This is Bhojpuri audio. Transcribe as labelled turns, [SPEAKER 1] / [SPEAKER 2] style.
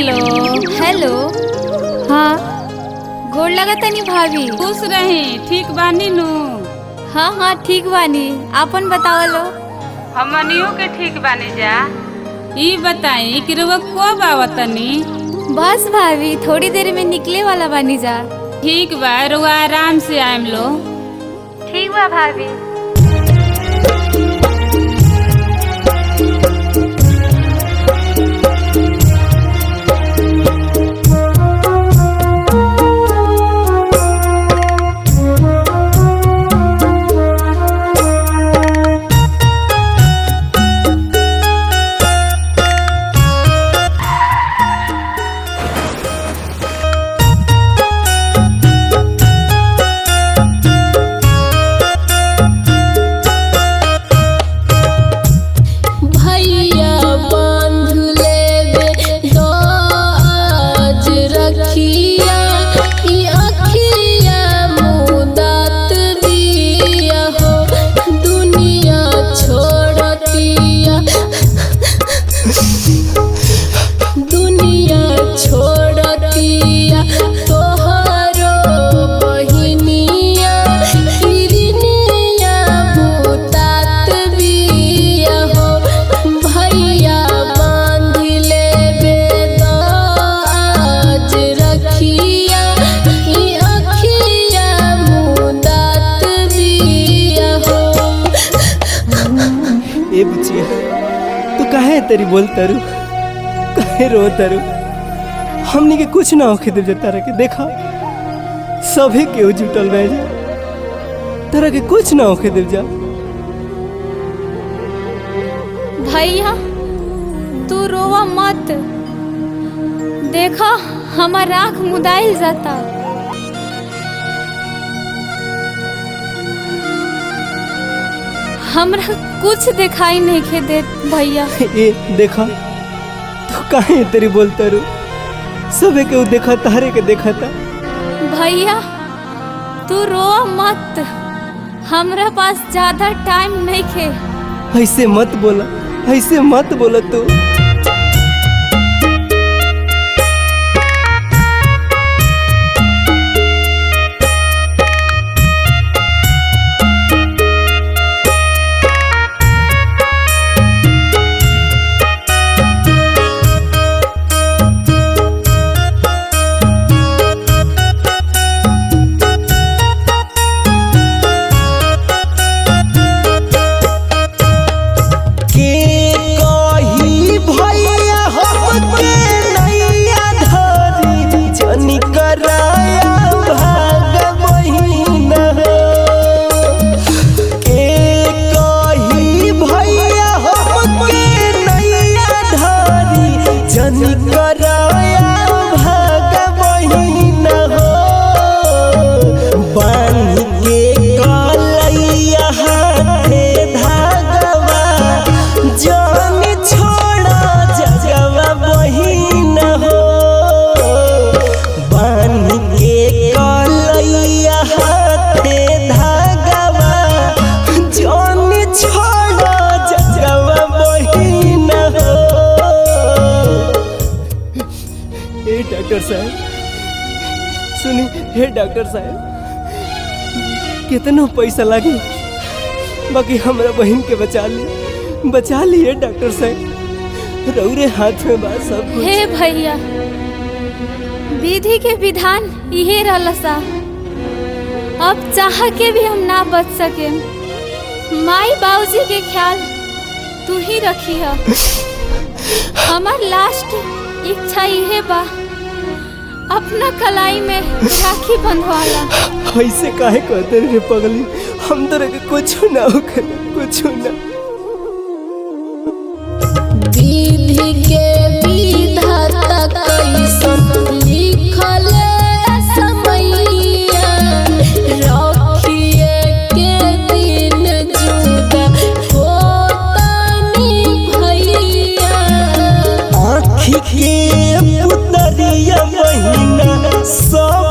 [SPEAKER 1] हेलो
[SPEAKER 2] हेलो हाँ गोड़ लगा तनी भाभी
[SPEAKER 1] खुश रही ठीक बानी नु
[SPEAKER 2] हाँ हाँ ठीक बानी आपन बतावलो
[SPEAKER 1] हमनियो के ठीक बानी जा ई बताई कि रुआ कब आवतनी
[SPEAKER 2] बस भाभी थोड़ी देर में निकले वाला बानी जा
[SPEAKER 1] ठीक बा रुआ आराम से आएम लो
[SPEAKER 2] ठीक बा भाभी
[SPEAKER 3] भैया बांध लेबे तो आज रखिया ई अखिया मुदात दिया हो दुनिया छोड़तिया दुनिया छोड़तिया तोहरो बहिनिया किरनिया भूतात बिया हो भैया बांध लेबे तो आज रखिया ई अखिया मुदात बिया हो
[SPEAKER 4] ए बुचिया तू काहे तेरी बोल तरु काहे रो तरु हमनी के कुछ ना होखे दे तारा के देखा सभे के जुटल बह जा तारा के कुछ ना होखे दे जा
[SPEAKER 2] भैया तू रोवा मत देखा हमार आँख मुदाइल जाता हमरा कुछ दिखाई नहीं के देत भैया
[SPEAKER 4] ए देखा तू काहे तेरी बोल तरु सभे के देखा तारे के देखा था
[SPEAKER 2] भैया तू रो मत हमरा पास ज्यादा टाइम नहीं खे
[SPEAKER 4] ऐसे मत बोला ऐसे मत बोला तू के कही भैया हमके नैया धरी जनी कराया भाग महीना के कही भैया हमके नैया धरी जनी कराया भाग महीना बांध के कलैया हाथे धागवा जान छोड़ा जगवा बहिन हो बांध के कलैया हाथे धागवा जान छोड़ा जगवा बहिन हो ए डॉक्टर साहब सुनी हे डॉक्टर साहब कितना पैसा लागी बाकी हमरा बहन के बचा ली बचा लिए डॉक्टर साहब रौरे हाथ में बा सब कुछ
[SPEAKER 2] हे भैया विधि के विधान इहे रहला सा अब चाह के भी हम ना बच सके माई बाबूजी के ख्याल तू ही रखी है हमार लास्ट इच्छा इहे बा अपना कलाई में राखी बंधवाला
[SPEAKER 4] ऐसे काहे कहते रे पगली हम तो के कुछ ना होखे कुछ ना
[SPEAKER 3] विधि के विधाता कैसन लिखल समैया रखिए के दिन जुदा होतनी भैया
[SPEAKER 4] आँखी के पुतरिया महीना सब